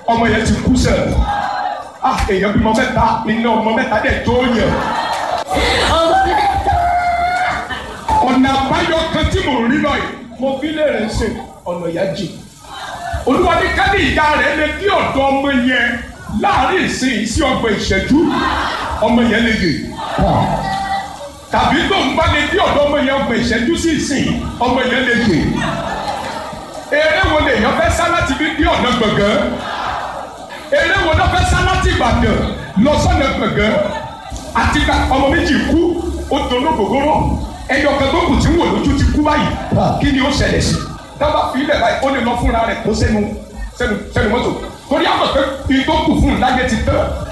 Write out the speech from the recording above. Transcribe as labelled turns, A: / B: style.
A: ọmọ yẹn ti kú sẹ̀ ah èèyàn bímọ mẹ́ta iná ọmọ mẹ́ta dẹ̀ tó yẹ
B: ọmọ mẹ́ta.
A: ọ̀nà àbáyọ kan tí mò ń rí lọ́yìn mo fi lè rìn ṣe ọ̀nà ìyá jì olúwa ní kádì ìyá rẹ̀ lè dí ọ̀dọ̀ ọmọ yẹn láàrin ìsìn sí ọgbọ̀n ìṣẹ́jú ọmọ yẹn lè dè tàbí tó ń bá lè dí ọ̀dọ̀ ọmọ yẹn ọgbọ̀n ìṣẹ́jú sí ìsìn ọmọ yẹn lè dè eré wo lè yàn fẹ́ sá láti fi dí ọ̀nà gbọ̀ngàn eré wo ló fẹ́ sá láti Ìbàdàn lọ sọ́nà gbọ̀ngàn àti ká ọmọ méjì kú ó dono gògóró ẹyọ kan tó kù tí ń wò lójú ti kú báyìí kí ni ó ṣẹlẹ̀ sí dábàá fi ilẹ̀ báyìí ó lè lọ fúnra rẹ̀ kó sẹ́nu sẹ́nu sẹ́nu mọ́tò torí àmọ̀ pé ìtókù fún un láyé ti tán